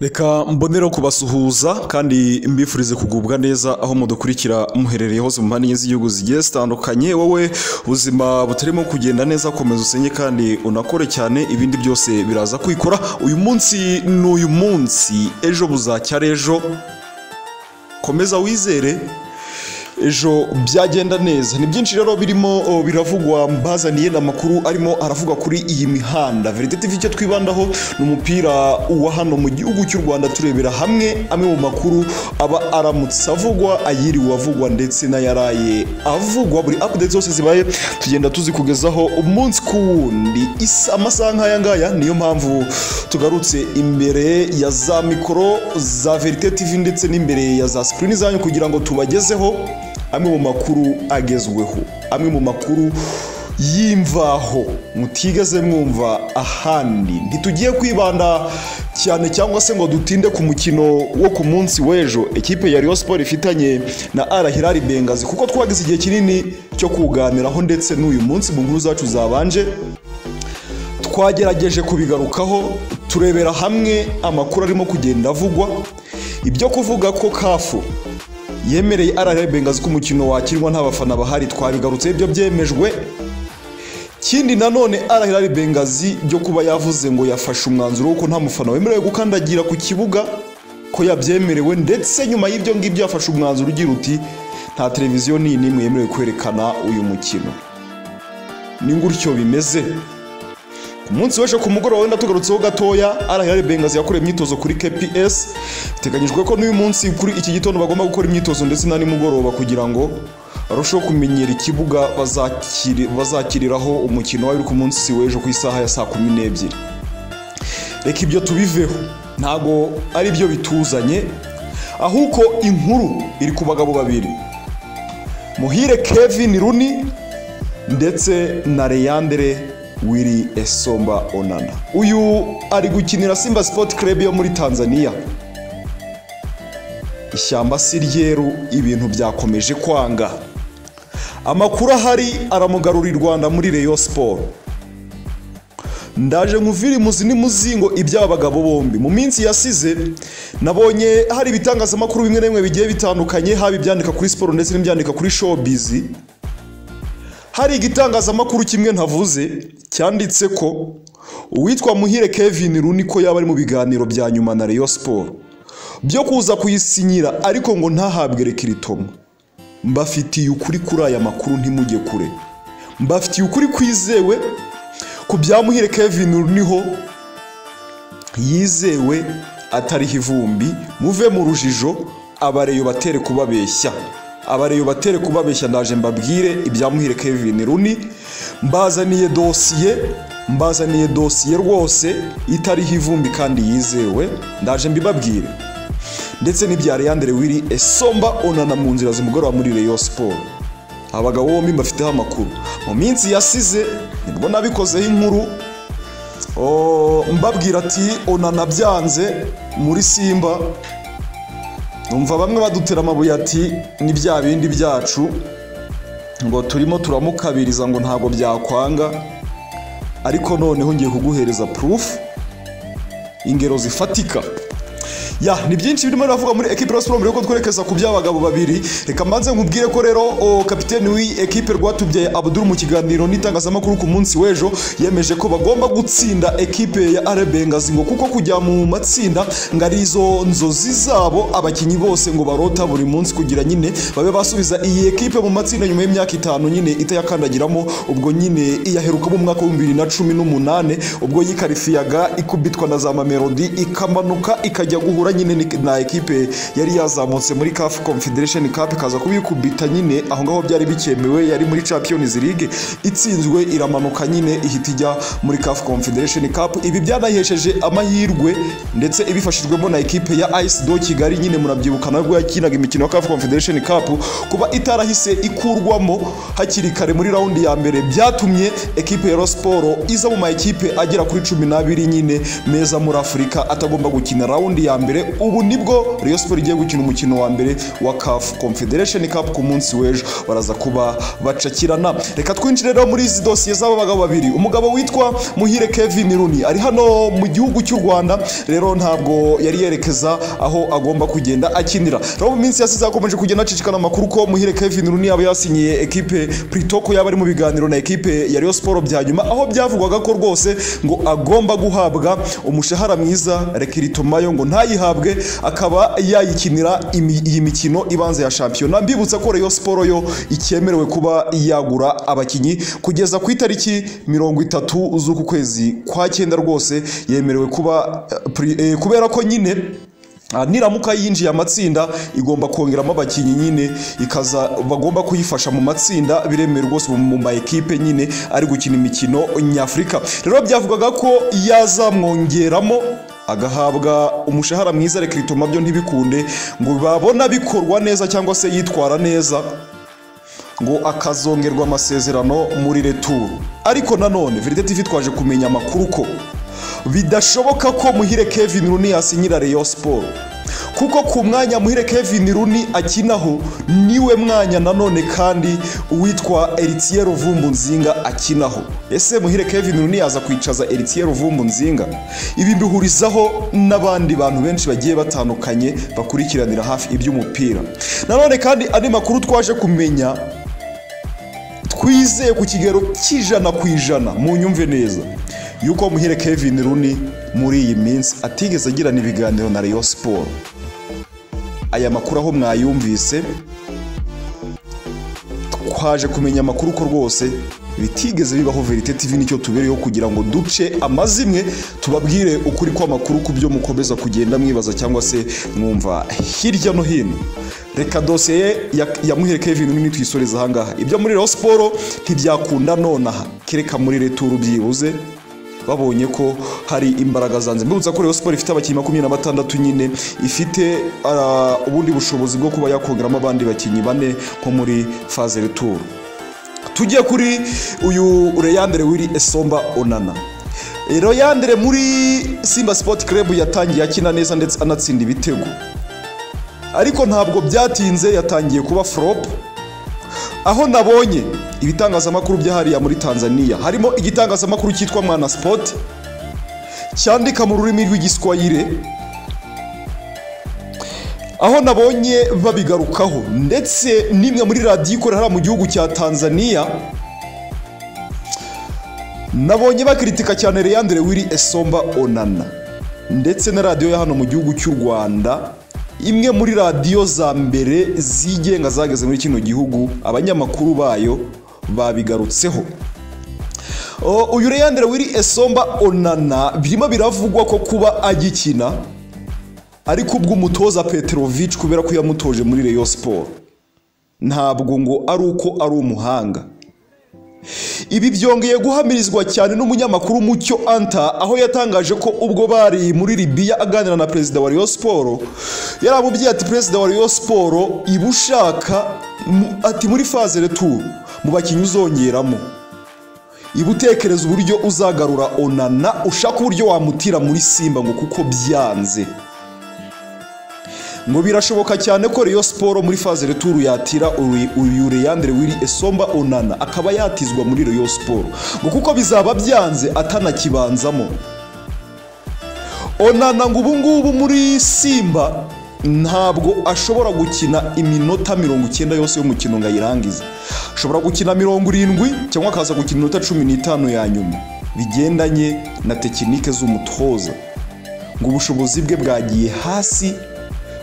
reka mbonereho kubasuhuza kandi mbifurize kugubwa neza aho mudukurikira muherereye hose mu mpande z'igihugu zigiye zitandukanye wowe ubuzima butarimo kugenda neza komeza usenge kandi unakore cyane ibindi byose biraza kwikora uyu munsi ni uyu munsi ejo buzacyara ejo komeza wizere ejo byagenda neza ni byinshi rero birimo o, biravugwa mbazaniye n'amakuru arimo aravuga kuri iyi mihanda verite tv icyo twibandaho ni umupira wa hano mu gihugu cy'u rwanda turebera hamwe amwe mu makuru aba aramutse avugwa ayiriwe avugwa ndetse n'ayaraye avugwa buri update zose zibaye tugenda tuzikugezaho umunsi ku wundi isa- amasaha nk'aya ngaya niyo mpamvu tugarutse imbere ya za mikoro za verite tv ndetse n'imbere ya za screen zanyu kugira ngo tubagezeho amwe mu makuru agezweho amwe mu makuru y'imvaho mutigeze mwumva ahandi ntitugiye kwibanda cyane cyangwa se ngo dutinde ku mukino wo ku munsi w'ejo ekipe ya Rayon Sport ifitanye na Al Hilal Bengazi kuko twagize igihe kinini cyo kuganiraho ndetse n'uyu munsi mu nkuru zacu zabanje twagerageje kubigarukaho turebera hamwe amakuru arimo kugenda avugwa ibyo kuvuga ko kafu yemereye ararebe bengazi ko umukino wakinwa nta bafana bahari twabigarutse ibyo byemejwe kindi nanone arahirari bengazi byo kuba yavuze ngo yafashe umwanzuro w'uko nta mufana wemerewe gukandagira ku kibuga ko yabyemerewe ndetse nyuma y'ibyo ngibyo yafashe umwanzuro ugira uti nta televiziyo nini n'imwe yemerewe kwerekana uyu mukino ni gutyo bimeze ku munsi w'ejo ku mugoroba wenda tugarutseho gatoya arahirari bengazi yakorewe imyitozo kuri kps biteganyijwe ko n'uyu munsi kuri iki gitondo bagomba gukora imyitozo ndetse na nimugoroba kugira ngo barusheho kumenyera ikibuga bazakiri- bazakiriraho umukino wari ku munsi w'ejo ku isaha ya saa kumi n'ebyiri reka ibyo tubiveho ntago ari byo bituzanye ahubwo inkuru iri ku bagabo babiri muhire kevin runi ndetse na Leyandre Willy Esomba Onana uyu ari gukinira Simba Sport Club yo muri Tanzania ishyamba si ryeru ibintu byakomeje kwanga amakuru ahari aramugarura i Rwanda muri Rayon Sport ndaje nkuvire muzi n'imuzingo iby'aba bagabo bombi mu minsi yasize nabonye hari ibitangazamakuru bimwe na bimwe bigiye bitandukanye haba ibyandika kuri siporo ndetse n'ibyandika kuri showbiz hari igitangazamakuru kimwe ntavuze cyanditse ko uwitwa muhire kevin runi ko yaba ari mu biganiro bya nyuma na Rayon Sport byo kuza kuyisinyira ariko ngo ntahabwe rekiritomo mbafitiye ukuri kuri aya makuru ntimujye kure mbafitiye ukuri kwizewe ku bya muhire kevin runiho yizewe atariho ivumbi muve mu rujijo abareyo batere kubabeshya abareyo batere kubabeshya ndaje mbabwire ibya muhire Kevin Runi mbazaniye dosiye mbazaniye dosiye rwose itariho ivumbi kandi yizewe ndaje mbibabwire ndetse n'ibya Leandre Willy Esomba onana mu nzira zimugoroba muri Rayon Sport abagabo bombi bafiteho amakuru mu minsi yasize nibwo nabikozeho inkuru o, mbabwira ati onana byanze muri simba numva bamwe badutera amabuye ati ni bya bindi byacu ngo turimo turamukabiriza ngo ntabwo byakwanga ariko noneho ngiye kuguhereza proof ingero zifatika ya ni byinshi birimo biravuga muri ekipe ya siporo mbere yuko twerekeza ku by'abagabo babiri reka mbanze nkubwire ko rero o, kapiteni w'iyi ekipe rwatubyaye abuduru mu kiganiro n'itangazamakuru ku munsi w'ejo yemeje ko bagomba gutsinda ekipe ya are bengazi ngo kuko kujya mu matsinda ngo ari izo nzozi zabo abakinnyi bose ngo barota buri munsi kugira nyine babe basubiza iyi ekipe mu matsinda nyuma y'imyaka itanu nyine itayakandagiramo ubwo nyine iyaherukamo mu mwaka w'ibihumbi bibiri na cumi n'umunani ubwo yikarifiyaga ikubitwa na za mamelodi ikamanuka ikajya guhura nyine ni- na ekipe yari yazamutse muri CAF Confederation Cup ikaza kubikubita nyine aho ngaho byari bikemewe yari muri Champions League itsinzwe iramanuka nyine ihita ijya muri CAF Confederation Cup ibi byanayihesheje amahirwe ndetse ibifashijwemo na ekipe ya AS do Kigali nyine murabyibuka nabwo yakinaga imikino ya CAF Confederation Cup kuba itarahise ikurwamo hakiri kare muri raundi ya mbere byatumye ekipe ya Rayon Sport iza mu ma ekipe agera kuri 12 nyine meza muri Afurika atagomba gukina raundi ya ya mbere ubu nibwo Rayon Sport igiye gukina umukino wa mbere wa CAF Confederation Cup ku munsi w'ejo baraza kuba bacakirana reka twinjire rero muri izi dosiye z'aba bagabo babiri umugabo witwa Muhire Kevin Runi ari hano mu gihugu cy'u Rwanda rero ntabwo yari yerekeza aho agomba kugenda akinira rero mu minsi yasize hakomeje kugenda hacicikana amakuru ko Muhire Kevin Runi yaba yasinyiye ekipe Prito ko yaba ari mu biganiro na ekipe ya Rayon Sport bya nyuma aho byavugwaga ko rwose ngo agomba guhabwa umushahara mwiza rekirito mayo ngo ntayihabwe akaba yayikinira imi- iyi mikino ibanza ya shampiyona mbibutsa ko Rayon Sport yo icyemerewe kuba yagura abakinnyi kugeza ku itariki mirongo itatu z'uku kwezi kwa cyenda rwose yemerewe kuba eh, pri- eh, kubera ko nyine Ah, niramuka yinjiye amatsinda igomba kongeramo abakinnyi nyine ikaza bagomba kuyifasha mu matsinda biremewe rwose mu- mu ma ekipe nyine ari gukina imikino nyafurika rero byavugaga ko yazamwongeramo agahabwa umushahara mwiza reka bituma byo ntibikunde ngo babona bikorwa neza cyangwa se yitwara neza ngo akazongerwa amasezerano muri returu ariko nanone veride tv twaje kumenya amakuru ko bidashoboka ko muhire kevin runi yasinyira reyo siporo kuko ku mwanya muhire kevin runi akinaho niwe mwanya nanone kandi uwitwa eritiye ruvumbu nzinga akinaho ese muhire kevin runi yaza kwicaza eritiye ruvumbu nzinga ibi mbihurizaho n'abandi bantu benshi bagiye batandukanye bakurikiranira hafi iby'umupira nanone kandi andi makuru twaje kumenya twizeye ku kigero cy'ijana ku ijana mu nyumve neza yuko muhere kevin runi muri iyi minsi atigeze agirana ibiganiro na Rayon siporo aya makuru aho mwayumvise twaje kumenya amakuru ko rwose bitigeze bibaho verite tv nicyo tubereyeho kugira ngo duce amazimwe tubabwire ukuri kw'amakuru ku byo mukomeza kugenda mwibaza cyangwa se mwumva hirya no hino reka dosiye ya, ya muhere kevin nini twisoreza ahangaha ibyo muri rayon siporo ntibyakunda nonaha kereka muri returu byibuze babonye ko hari imbaraga zanze mbibutsa ko Rayon Sport ifite abakinnyi makumyabiri na batandatu nyine ifite ah, ubundi bushobozi bwo kuba yakongeramo abandi bakinnyi bane nko muri faze retour tujye kuri uyu Reyandere wiri Esomba Onana E, Reyandere muri Simba Sport Club yatangiye akina neza ndetse anatsinda ibitego ariko ntabwo byatinze yatangiye kuba flop aho nabonye ibitangazamakuru by'ahariya muri Tanzania harimo igitangazamakuru cyitwa Mwana Sport cyandika mu rurimi rw'igiswahili aho nabonye babigarukaho ndetse n'imwe muri radiyo ikorera hariya mu gihugu cya Tanzania nabonye bakiritika cyane Leandre Willy Esomba Onana ndetse na radiyo ya hano mu gihugu cy'u Rwanda imwe muri radiyo za mbere zigenga zageze muri kino gihugu abanyamakuru bayo babigarutseho O, uyu Leandre Willy Esomba Onana birimo biravugwa ko kuba agikina ariko ubw'umutoza Petrovic kubera ko yamutoje muri Rayon Sport ntabwo ngo ari uko ari umuhanga ibi byongeye guhamirizwa cyane n'umunyamakuru Mucyo Anta aho yatangaje ko ubwo bari muri Libya aganira na perezida wa Rayon Sport yaramubwiye ati perezida wa Rayon Sport iba ushaka mu- ati muri phase retour mu bakinnyi uzongeramo iba utekereza uburyo uzagarura Onana ushaka uburyo wamutira muri Simba ngo kuko byanze ngo birashoboka cyane ko Rayon Sport muri phase retour yatira Uri- uyu Leandre Willy Esomba Onana akaba yatizwa muri Rayon Sport ngo kuko bizaba byanze atanakibanzamo Onana ngo ubu ngubu muri Simba ntabwo ashobora gukina iminota mirongo icyenda yose y'umukino ngo ayirangize ashobora gukina mirongo irindwi cyangwa akaza gukina iminota cumi n'itanu ya nyuma bigendanye na tekinike z'umutoza ngo ubushobozi bwe bwagiye hasi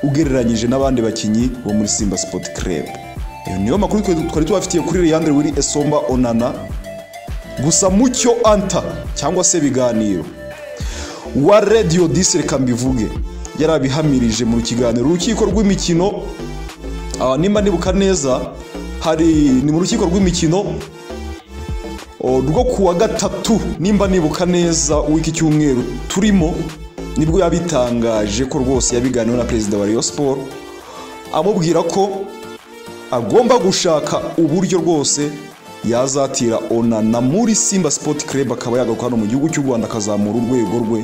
ugereranyije n'abandi bakinnyi bo muri Simba Sport Club. Ayo niyo makuru twe- twari tubafitiye kuri Leandre Willy Esomba Onana gusa mucyo anta cyangwa se biganiro wa Radio 10 reka mbivuge yarabihamirije mu kiganiro urukiko rw'imikino ah, nimba nibuka neza hari ni mu rukiko rw'imikino o, rwo ku wa gatatu nimba nibuka neza w'iki cyumweru turimo nibwo yabitangaje ko rwose yabiganiwe na perezida wa Rayon Sport amubwira ko agomba gushaka uburyo rwose yazatira Onana muri Simba Sport Club akaba yagaruka hano mu gihugu cy'u Rwanda akazamura urwego rwe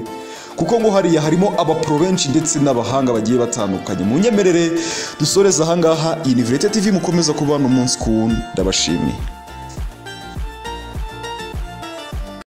kuko ngo hariya harimo abapro benshi ndetse n'abahanga bagiye batandukanye munyemerere dusoreze ahangaha iyi ni Virete TV mukomeza kuba hano umunsi ku wundi ndabashimiye